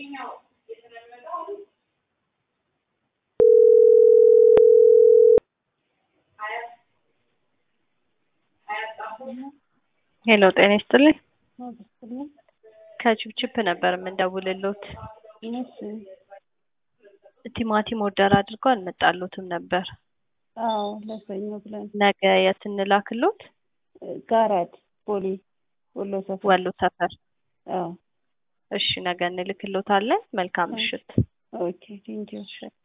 ሄሎ ጤና ይስጥልኝ። ከችፕችፕ ነበር የምንደውልሎት። ቲማቲም ኦርደር አድርገው አልመጣሎትም ነበር። አዎ ለሰኞ ብለን ነገ የት እንላክሎት? ጋራድ ቦሌ ወሎ ሰፈር ወሎ ሰፈር። አዎ እሺ ነገ እንልክሎታለን። መልካም ምሽት። ኦኬ ቴንኪው